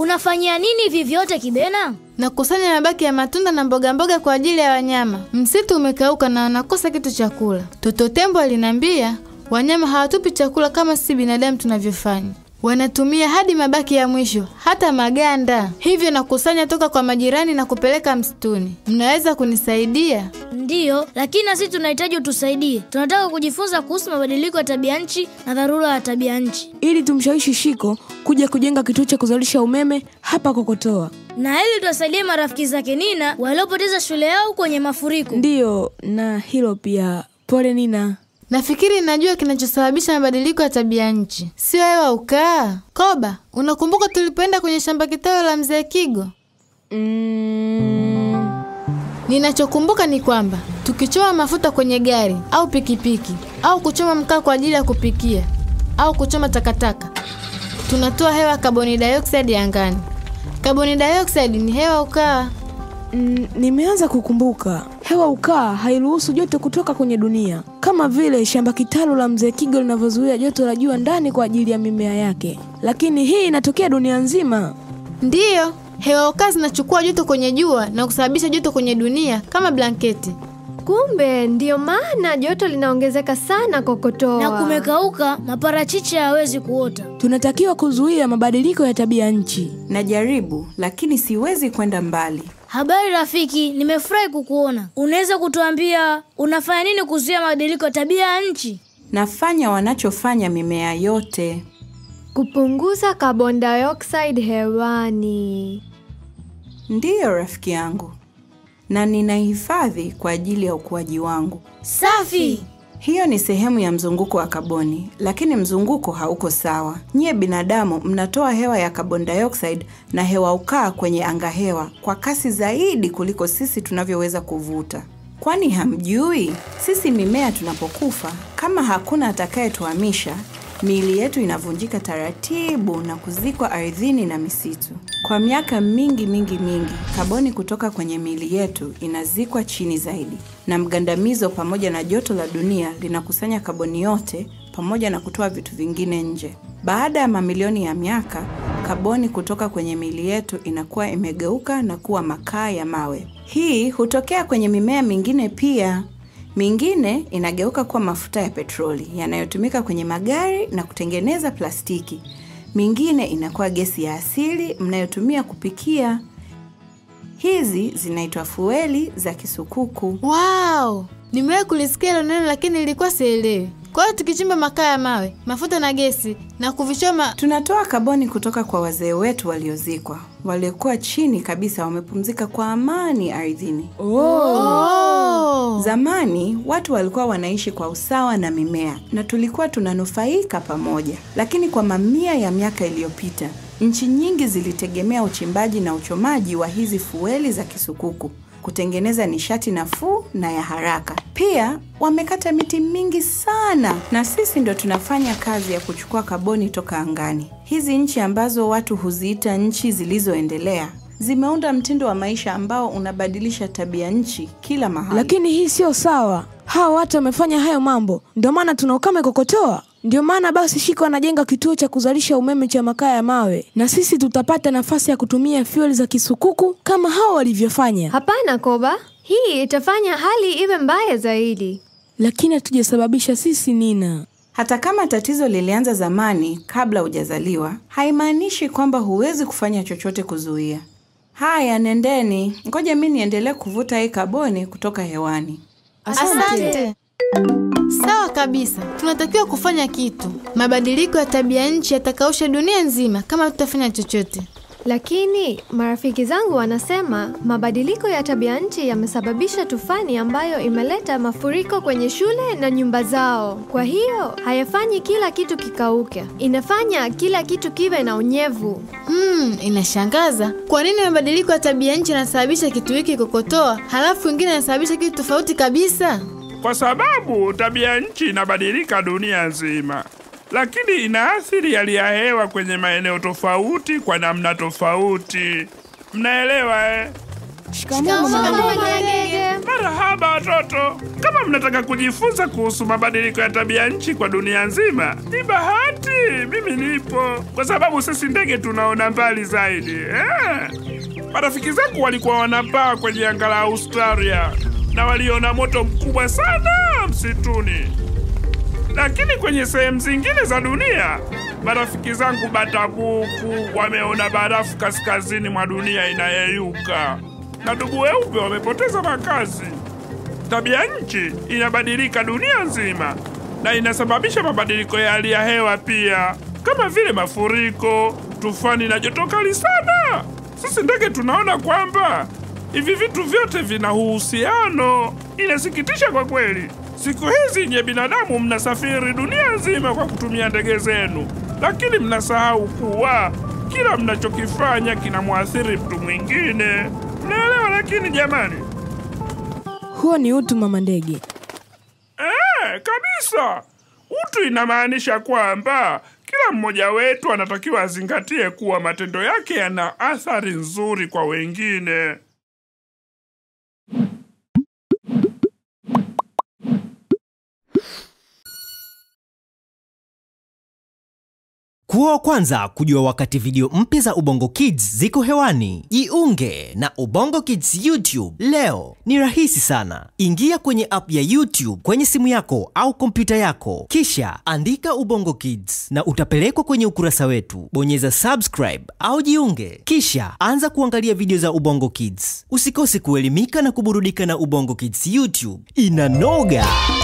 Unafanyia nini hivi vyote Kibena? na kukusanya mabaki ya matunda na mboga mboga kwa ajili ya wanyama. Msitu umekauka na wanakosa kitu cha kula. Toto Tembo aliniambia wanyama hawatupi chakula kama sisi binadamu tunavyofanya. Wanatumia hadi mabaki ya mwisho, hata maganda. Hivyo nakusanya toka kwa majirani na kupeleka msituni. Mnaweza kunisaidia? Ndiyo, lakini na sisi tunahitaji utusaidie. Tunataka kujifunza kuhusu mabadiliko ya tabia nchi na dharura ya tabia nchi, ili tumshawishi Shiko kuja kujenga kituo cha kuzalisha umeme hapa Kokotoa. na ili tuwasaidie marafiki zake Nina waliopoteza shule yao kwenye mafuriko. Ndiyo, na hilo pia. Pole Nina. Nafikiri najua kinachosababisha mabadiliko ya tabia nchi, sio hewa ukaa. Koba, unakumbuka tulipoenda kwenye shamba kitalu la mzee Kigo? Mm, Ninachokumbuka ni kwamba tukichoma mafuta kwenye gari au pikipiki au kuchoma mkaa kwa ajili ya kupikia au kuchoma takataka, tunatoa hewa kaboni dioxide angani. Kaboni dioxide ni hewa ukaa. mm, nimeanza kukumbuka. Hewa ukaa hairuhusu joto kutoka kwenye dunia, kama vile shamba kitalu la mzee Kigo linavyozuia joto la jua ndani kwa ajili ya mimea yake, lakini hii inatokea dunia nzima. Ndiyo, hewa ukaa zinachukua joto kwenye jua na kusababisha joto kwenye dunia kama blanketi. Kumbe ndiyo maana joto linaongezeka sana Kokotoa. Na kumekauka, maparachichi hayawezi kuota. Tunatakiwa kuzuia mabadiliko ya tabia nchi. Najaribu, lakini siwezi kwenda mbali. Habari rafiki, nimefurahi kukuona. Unaweza kutuambia unafanya nini kuzuia mabadiliko ya tabia ya nchi? Nafanya wanachofanya mimea yote. kupunguza carbon dioxide hewani. Ndiyo rafiki yangu, na ninahifadhi kwa ajili ya ukuaji wangu. Safi. Hiyo ni sehemu ya mzunguko wa kaboni, lakini mzunguko hauko sawa. Nyie binadamu mnatoa hewa ya carbon dioxide na hewa ukaa kwenye angahewa kwa kasi zaidi kuliko sisi tunavyoweza kuvuta. Kwani hamjui? Sisi mimea tunapokufa, kama hakuna atakayetuhamisha, miili yetu inavunjika taratibu na kuzikwa ardhini na misitu. Kwa miaka mingi mingi mingi, kaboni kutoka kwenye miili yetu inazikwa chini zaidi, na mgandamizo pamoja na joto la dunia linakusanya kaboni yote pamoja na kutoa vitu vingine nje. Baada ya mamilioni ya miaka, kaboni kutoka kwenye miili yetu inakuwa imegeuka na kuwa makaa ya mawe. Hii hutokea kwenye mimea mingine pia. Mingine inageuka kuwa mafuta ya petroli yanayotumika kwenye magari na kutengeneza plastiki. Mingine inakuwa gesi ya asili mnayotumia kupikia. Hizi zinaitwa fueli za kisukuku. Wow, nimewahi kulisikia hilo neno lakini nilikuwa sielewi. Kwa hiyo tukichimba makaa ya mawe, mafuta na gesi na kuvichoma, Tunatoa kaboni kutoka kwa wazee wetu waliozikwa, waliokuwa chini kabisa, wamepumzika kwa amani ardhini. oh. Zamani watu walikuwa wanaishi kwa usawa na mimea na tulikuwa tunanufaika pamoja, lakini kwa mamia ya miaka iliyopita nchi nyingi zilitegemea uchimbaji na uchomaji wa hizi fueli za kisukuku kutengeneza nishati nafuu na ya haraka. Pia wamekata miti mingi sana, na sisi ndo tunafanya kazi ya kuchukua kaboni toka angani. Hizi nchi ambazo watu huziita nchi zilizoendelea zimeunda mtindo wa maisha ambao unabadilisha tabia nchi kila mahali. Lakini hii sio sawa. Hawa watu wamefanya hayo mambo, ndio maana tuna ukame Kokotoa. Ndio maana basi Shiko anajenga kituo cha kuzalisha umeme cha makaa ya mawe, na sisi tutapata nafasi ya kutumia fueli za kisukuku kama hao walivyofanya, Hapana Koba, hii itafanya hali iwe mbaya zaidi. lakini hatujasababisha sisi. Nina, Hata kama tatizo lilianza zamani kabla hujazaliwa, haimaanishi kwamba huwezi kufanya chochote kuzuia. Haya, nendeni, ngoja mi niendelee kuvuta hii kaboni kutoka hewani. Asante. Sawa kabisa, tunatakiwa kufanya kitu. Mabadiliko ya tabia nchi yatakausha dunia nzima kama tutafanya chochote. Lakini marafiki zangu wanasema mabadiliko ya tabia nchi yamesababisha tufani ambayo imeleta mafuriko kwenye shule na nyumba zao. Kwa hiyo hayafanyi kila kitu kikauke, inafanya kila kitu kiwe na unyevu. Hmm, inashangaza. Kwa nini mabadiliko ya tabia nchi yanasababisha kitu hiki Kokotoa, halafu wengine yanasababisha kitu tofauti kabisa? kwa sababu tabia nchi inabadilika dunia nzima, lakini inaathiri hali ya hewa kwenye maeneo tofauti kwa namna tofauti. Mnaelewa eh? Shikamoo mama ndege. Marahaba watoto, kama mnataka kujifunza kuhusu mabadiliko ya tabia nchi kwa dunia nzima, ni bahati mimi nipo, kwa sababu sisi ndege tunaona mbali zaidi eh. Marafiki zangu walikuwa wanapaa kwenye anga la Australia na waliona moto mkubwa sana msituni, lakini kwenye sehemu zingine za dunia marafiki zangu batabuku wameona barafu kaskazini mwa dunia inayeyuka na dubu weupe wamepoteza makazi. Tabia nchi inabadilika dunia nzima na inasababisha mabadiliko ya hali ya hewa pia, kama vile mafuriko, tufani na joto kali sana. Sisi ndege tunaona kwamba hivi vitu vyote vina uhusiano. Inasikitisha kwa kweli. Siku hizi nye binadamu mnasafiri dunia nzima kwa kutumia ndege zenu, lakini mnasahau kuwa kila mnachokifanya kinamwathiri mtu mwingine. Mnaelewa? Lakini jamani, Huo ni utu, mama ndege. eh, kabisa. Utu inamaanisha kwamba kila mmoja wetu anatakiwa azingatie kuwa matendo yake yana athari nzuri kwa wengine. Kuwa wa kwanza kujua wakati video mpya za Ubongo Kids ziko hewani. Jiunge na Ubongo Kids YouTube leo. Ni rahisi sana. Ingia kwenye app ya YouTube kwenye simu yako au kompyuta yako, kisha andika Ubongo Kids na utapelekwa kwenye ukurasa wetu. Bonyeza subscribe au jiunge, kisha anza kuangalia video za Ubongo Kids. Usikose kuelimika na kuburudika na Ubongo Kids YouTube. Inanoga!